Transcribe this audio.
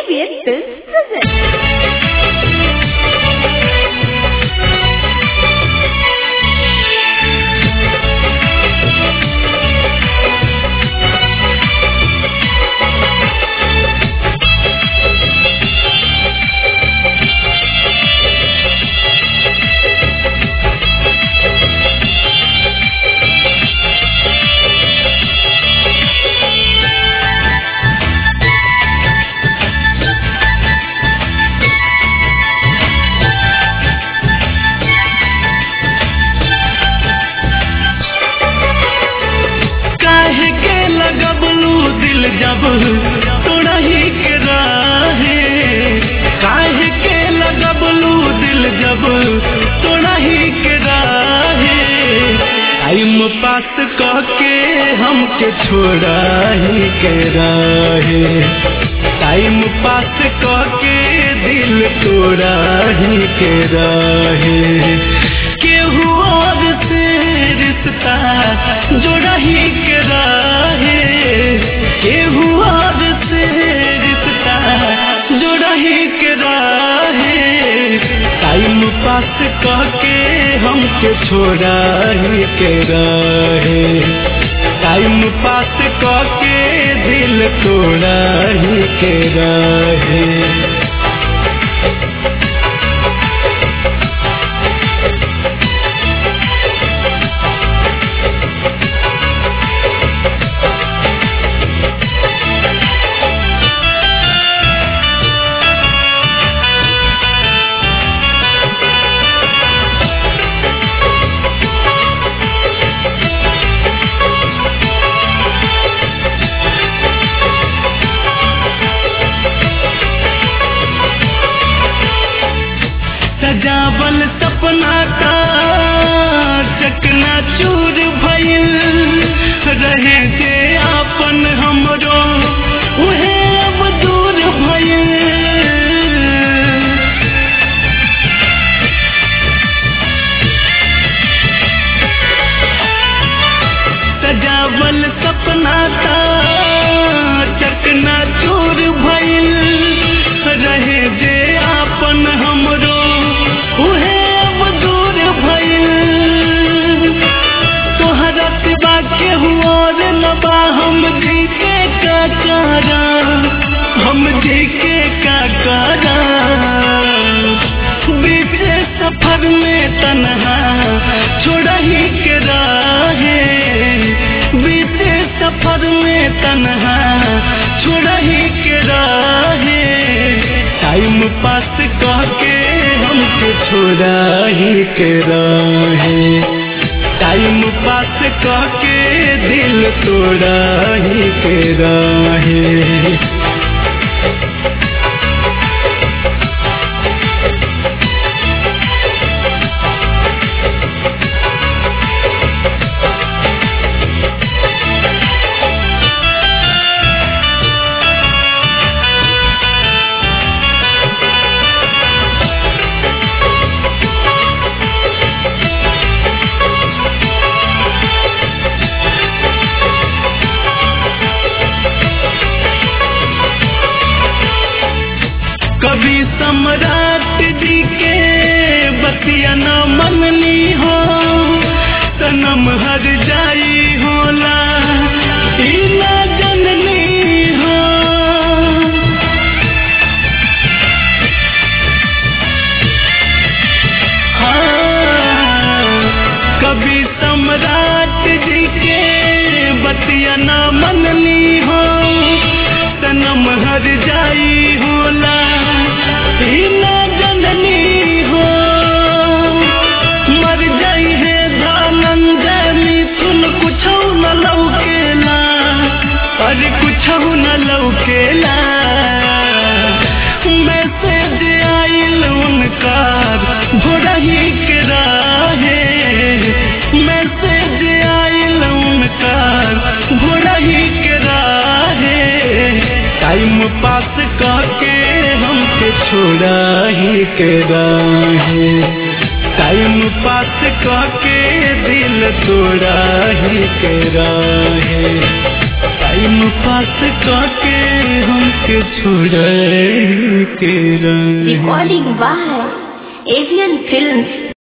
ABN Films presents. काहे के लगबलू दिल जब तोड़ा ही के राहे काहे के लगबलू दिल जब तोड़ा ही के राहे टाइम पास कह के हमके छोड़ा ही के राहे टाइम पास कह के दिल तोड़ा ही के राहे केहू और से रिश्ता जोड़ा ही के राहे केहू और से रिश्ता जोड़ा ही के राहे टाइम पास कह के हमके छोड़ा ही के राहे टाइम पास कह के दिल तोड़ा ही के राहे सजावल सपना का चकना चूर भइल रहे जे आपन हमरो उहे अब दूर भइल सजावल सपना का चकना चूर भइल रहे जे आपन हमरो उहे अब दूर भइल तोहरा सिवा केहू और न बा हम जी के का करा हम जी के का करा बीते सफर में तन्हा छोड़ा ही के राहे बीते सफर में तन्हा छोड़ा ही के राहे टाइम पास कह के हमके छोड़ा ही के राहे टाइम पास कह के दिल तोड़ा ही के राहे कभी सम्राट जी के बतिया न मनली हो सनम हर जाई होला ई ना जननी हो हाँ, कभी सम्राट जी के बतिया न मनली हो सनम हर जाई होला ई ना जननी हो मर जाई है धनंजय मिथुन कुछ न लौकेला अरे कुछ न लौकेला मैसेज आइल उनका भोरा ही के राहे मैसेज आइल उनका भोरा ही के राहे टाइम पास करके हमके छोड़ा ही के राहे टाइम पास करके दिल तोड़ा ही के राहे टाइम पास करके हमके छोड़ के रहे Recording by Avian Films.